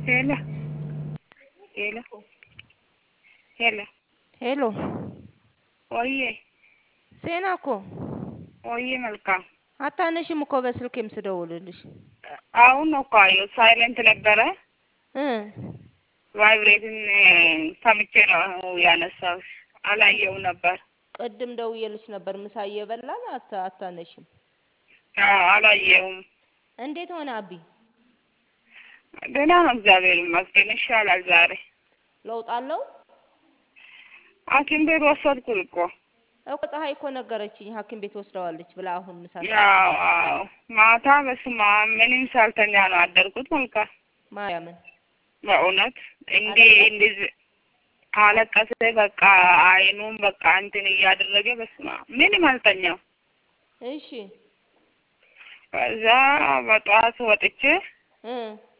ሄሎ ሄሎ ሄሎ ሄሎ ወዬ ሴና እኮ ወዬ መልካም አታነሽም እኮ በስልኬም ስደውልልሽ አሁን ነው እኮ አየሁት። ሳይለንት ነበረ እ ቫይብሬትን ሰምቼ ነው ያነሳሁሽ። አላየው ነበር። ቅድም ደውዬልሽ ነበር ምሳ እየበላን አታ አታነሽም። አዎ አላየውም። እንዴት ሆነ አቢ? ደህና ነው እግዚአብሔር ይመስገን። ይሻላል ዛሬ። ለውጥ አለው ሐኪም ቤት ወሰድኩት እኮ እኮ ፀሐይ እኮ ነገረችኝ ሐኪም ቤት ወስደዋለች ብላ አሁን ምሳ ያው አዎ ማታ በስመ አብ ምንም ሳልተኛ ነው አደርኩት። መልካም ማርያምን በእውነት እንዲህ እንደዚህ አለቀሰ። በቃ አይኑም በቃ እንትን እያደረገ በስመ አብ ምንም አልተኛው። እሺ ከዛ በጠዋት ወጥቼ እ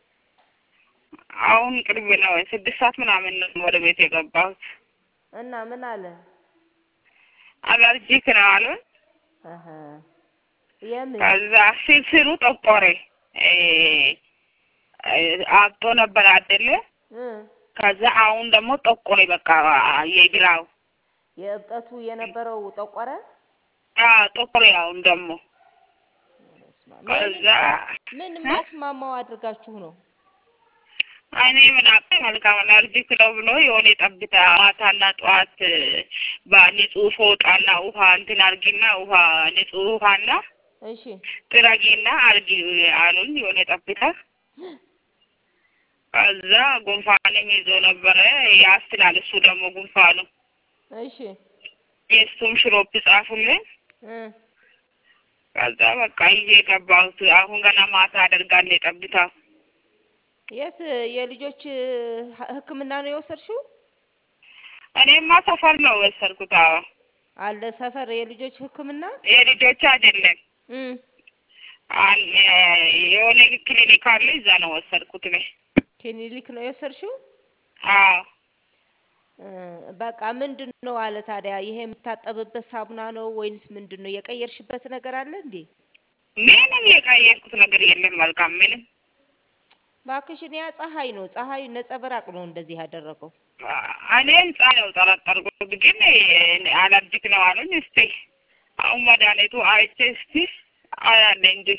አሁን ቅርብ ነው ስድስት ሰዓት ምናምን ነው ወደ ቤት የገባሁት። እና ምን አለ? አለርጂክ ነው አሉን። አሀ የምን ከዛ ስሩ ጠቆረ እ አብጦ ነበር አይደለ? እ ከዛ አሁን ደግሞ ጠቆረ በቃ የግራው የእብጠቱ የነበረው ጠቆረ። አዎ ጠቆረ። አሁን ደግሞ በስመ አብ። ከዛ ምን የማይስማማው አድርጋችሁ ነው? እኔ ምን አውቄ መልካም አለርጂክ ነው ብሎ የሆነ ጠብታ ማታና ጠዋት በንጹህ ፎጣና ውሃ እንትን አርጊና ውሃ ንጹህ ውሃና እሺ ጥረጊና አርጊ አሉኝ። የሆነ ጠብታ ከዛ ጉንፋንም ይዞ ነበረ ያስላል። እሱ ደግሞ ጉንፋኑ እሺ የእሱም ሽሮፕ ጻፉልኝ። እ ከዛ በቃ ይዤ ገባሁት። አሁን ገና ማታ አደርጋለሁ የጠብታው የት የልጆች ህ- ሕክምና ነው የወሰድሽው? እኔማ ሰፈር ነው ወሰድኩት። አዎ አለ ሰፈር የልጆች ሕክምና የልጆች አይደለም እ አል- የሆነ ክሊኒክ አለ እዛ ነው ወሰድኩት እኔ። ክሊኒክ ነው የወሰድሽው? አዎ እ በቃ ምንድን ነው አለ ታዲያ ይሄ የምታጠብበት ሳሙና ነው ወይንስ ምንድን ነው የቀየርሽበት ነገር አለ እንዴ? ምንም የቀየርኩት ነገር የለም። መልካም ምንም እባክሽን ያ ፀሐይ ነው ፀሐይ ነጸብራቅ ነው እንደዚህ ያደረገው። እኔም ጻነው ጠረጠርኩት፣ ግን አለርጂክ ነው አሉኝ። እስቲ አሁን መድኃኒቱ አይቼ እስቲ አያለ እንጂ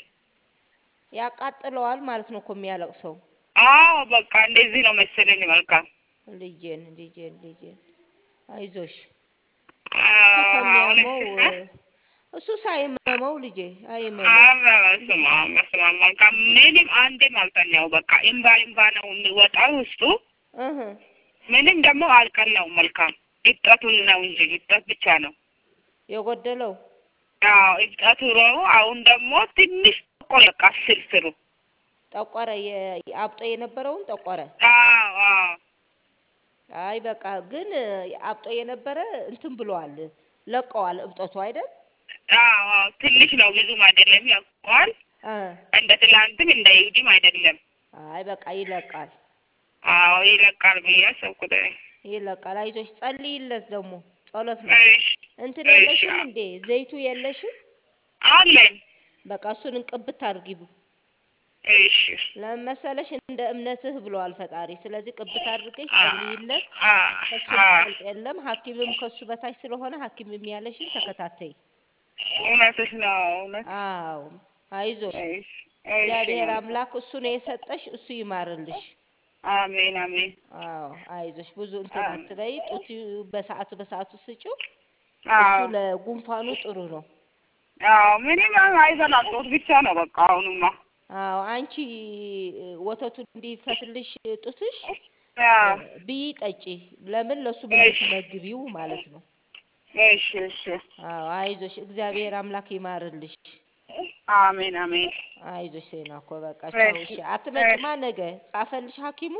ያቃጥለዋል ማለት ነው እኮ የሚያለቅሰው። አዎ በቃ እንደዚህ ነው መሰለኝ። መልካም ልጄን ልጄን ልጄን አይዞሽ አዎ፣ እሱ አሁን ከሚያመው እስቲ- እሱ ሳይመመው ልጄ አይመመው። አዎ፣ በስመ አብ በስመ አብ። መልካም ምንም አንዴም አልተኛው። በቃ እምባ እምባ ነው የሚወጣው ውስጡ። እህ ምንም ደግሞ አልቀናውም። መልካም እብጠቱን ነው እንጂ እብጠት ብቻ ነው። የጎደለው አዎ እብጠቱ ነው። አሁን ደግሞ ትንሽ ቆይ በቃ ስርስሩ ጠቆረ፣ የ- አብጦ የነበረውን ጠቆረ። አዎ አዎ አይ በቃ ግን አብጦ የነበረ እንትን ብለዋል፣ ለቀዋል እብጠቱ አይደል? አዎ አዎ ትንሽ ነው ብዙም አይደለም። ያውቀዋል እ እንደ ትላንትም እንደ ይሁዲም አይደለም። አይ በቃ ይለቃል፣ አዎ ይለቃል ብዬ አሰብኩት። እኔ። ይለቃል። አይዞሽ ጸልይለት። ደግሞ ጸሎት ነው። እሺ እንትን እሺ የለሽም እንዴ? ዘይቱ የለሽም? አለኝ። በቃ እሱን እንቅብት አድርጊው። እሺ ለምን መሰለሽ እንደ እምነትህ ብለዋል ፈጣሪ። ስለዚህ ቅብት አድርገሽ አ ጸልይለት። አ ከሱ አ የሚበልጥ የለም። ሐኪምም ከሱ በታች ስለሆነ ሐኪም የሚያለሽን ተከታተይ። እውነትሽ ነው እውነት። አዎ አይዞሽ። እሺ እሺ እግዚአብሔር መልካም አምላክ እሱ ነው የሰጠሽ፣ እሱ ይማርልሽ። አሜን አሜን። አዎ አይዞሽ። ብዙ እንትን አሜን። አትበይ። ጡት በሰዓቱ በሰዓቱ ስጪው። እሱ አዎ ለጉንፋኑ ጥሩ ነው። አዎ ምንም አይበላም። ጡት ብቻ ነው በቃ አሁንማ። አዎ አንቺ እ፣ ወተቱ እንዲፈስልሽ ጡትሽ አዎ እ፣ ብይ ጠጪ። ለምን ለሱ እሺ እንድትመግቢው ማለት ነው። እሺ እሺ አዎ አይዞሽ። እግዚአብሔር አምላክ ይማርልሽ። አሜን አሜን። አይዞሽ ሴና እኮ በቃ ቻው። እሺ እሺ አትመጭማ እሺ ነገ ጻፈልሽ ሐኪሙ?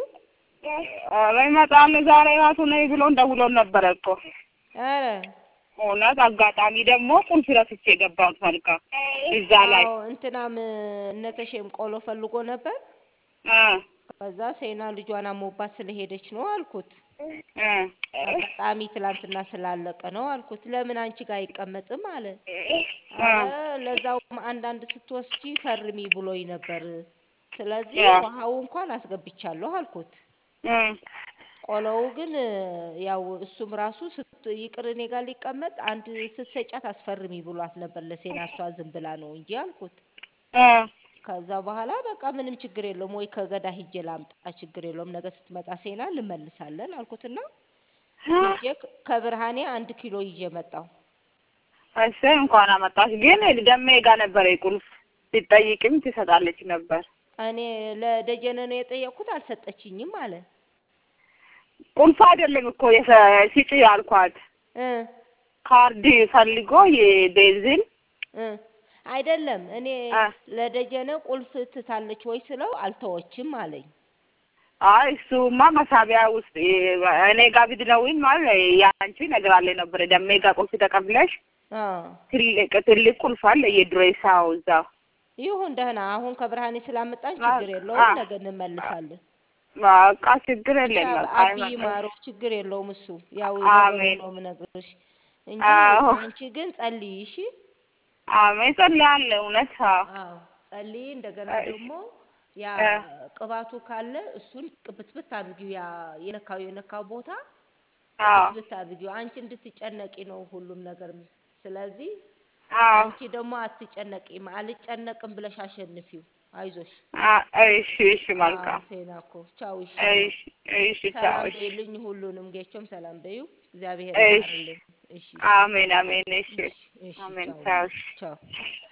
ኧረ ይመጣል ዛሬ ራሱ ነይ ብሎ ደውሎን ነበረ እኮ። ኧረ እውነት አጋጣሚ ደግሞ ቁልፍ ረስቼ የገባሁት መልካም እዛ ላይ አዎ እንትናም እነተሼም ቆሎ ፈልጎ ነበር። እ ከዛ ሴና ልጇን አሞባት ስለሄደች ነው አልኩት። እ አጋጣሚ ትላንትና ስላለቀ ነው አልኩት። ለምን አንቺ ጋር አይቀመጥም አለ። እ አረ ለዛውም አንዳንድ ስትወስጂ ፈርሚ ብሎኝ ነበር ስለዚህ ያ ውሃው እንኳን አስገብቻለሁ አልኩት። እም ቆሎው ግን እ፣ ያው እሱም ራሱ ስት ይቅር እኔ ጋር ሊቀመጥ አንድ ስትሰጫት አስፈርሚ ብሏት ነበር ለሴና እሷ ዝም ብላ ነው እንጂ አልኩት። እ ከዛ በኋላ በቃ ምንም ችግር የለውም ወይ ከገዳ ሂጄ ላምጣ ችግር የለውም ነገ ስትመጣ ሴና እንመልሳለን አልኩትና ሂጄ ከ- ከብርሃኔ አንድ ኪሎ ይዤ መጣሁ። እሰይ እንኳን አመጣሽ። ግን ደሜ ጋር ነበረ ቁልፍ ሲጠይቅም ትሰጣለች ነበር። እኔ ለደጀነ ነው የጠየቅኩት አልሰጠችኝም አለ ቁልፍ አይደለም እኮ የሰ- ስጪ ያልኳት እ ካርድ ፈልጎ የቤንዚን እ አይደለም እኔ አ ለደጀነ ቁልፍ ትታለች ወይ ስለው አልተወችም አለኝ። አይ እሱማ መሳቢያ ውስጥ የ- እኔ ጋር ብትደውይም ማለት ያንቺ እነግራለሁ ነበር። ደሜ ጋር ቁልፍ ተቀብለሽ አ ትልቅ ትልቅ ቁልፍ አለ የድሬሳው እዛ ይሁን ደህና። አሁን ከብርሃኔ ስላመጣች አ ችግር የለውም፣ አ ነገ እንመልሳለን። በቃ ችግር ብቻ የለም። በቃ አብይ አይመጣም። ማረው ችግር የለውም። እሱ ያው ነገሩን አሜን። ነው የምነግርሽ እንጂ አዎ አንቺ ግን ጸልይ እሺ። አሜን። ጸልያለሁ። እውነት አዎ አዎ ጸልይ። እንደገና እሺ ደግሞ ያ እ ቅባቱ ካለ እሱን ቅብትብት አድርጊው። ያ የነካው የነካው ቦታ አዎ ቅብትብት አድርጊው። አንቺ እንድትጨነቂ ነው ሁሉም ነገር። ስለዚህ አዎ አንቺ ደግሞ አትጨነቂም። አልጨነቅም ብለሽ አሸንፊው። አይዞሽ። አ- እሺ እሺ አዎ መልካም ሴና እኮ ቻው። እሺ እሺ እሺ ቻው ሰላም እሺ በይልኝ ሁሉንም። ጌቾም ሰላም በዩ። እግዚአብሔር እሺ ይማርልኝ። እሺ አሜን አሜን እሺ እሺ እሺ አሜን ቻው ቻው ቻው